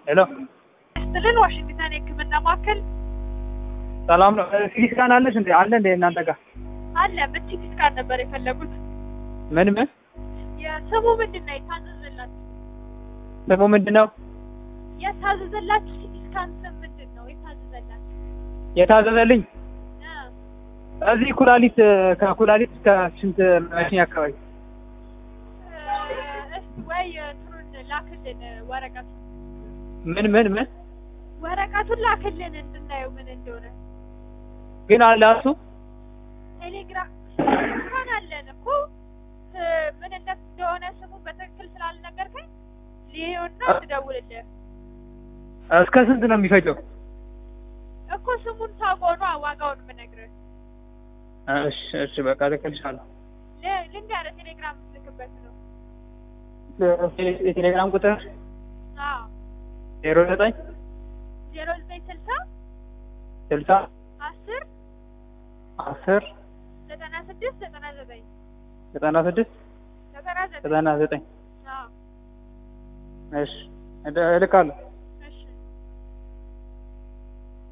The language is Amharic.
ሄሎ ስትልን ዋሽንግተን የሕክምና ማዕከል ሰላም ነው። ሲቲ ስካን አለሽ እንዴ? አለ እንዴ እናንተ ጋር? አለ። ምን ሲቲ ስካን ነበር የፈለጉት? ምን ምን የስሙ ምንድን ነው የታዘዘላችሁ? ስሙ ምንድን ነው የታዘዘላችሁ ሲቲ ስካን ስም ምንድን ነው የታዘዘላችሁ? የታዘዘልኝ? እ እዚህ ኩላሊት ከኩላሊት እስከ ሽንት መሽኛ አካባቢ እስቲ ወይ እንትኑን ላክልን ወረቀቱ ምን ምን ምን ወረቀቱን ላክልን እንድናየው ምን እንደሆነ። ግን አለ እሱ ቴሌግራም ስካን አለን እኮ እ ምን እንደ- እንደሆነ ስሙ በትክክል ስላልነገርከኝ ሊሆና ትደውልልህ እስከ ስንት ነው የሚፈጀው? እኮ ስሙን ታውቀው ነዋ ዋጋውን የምነግርህ። እሺ እሺ በቃ ልክልሻለሁ። ል- ልንገርህ ቴሌግራም ልክበት ነው። የቴሌግራም ቁጥር አዎ ዜሮ ዘጠኝ ዜሮ ዘጠኝ ስልሳ ስልሳ አስር አስር ዘጠና ስድስት ዘጠና ዘጠኝ ዘጠና ስድስት ዘጠና ዘጠኝ ዘጠና ዘጠኝ አዎ እሺ እልካለሁ።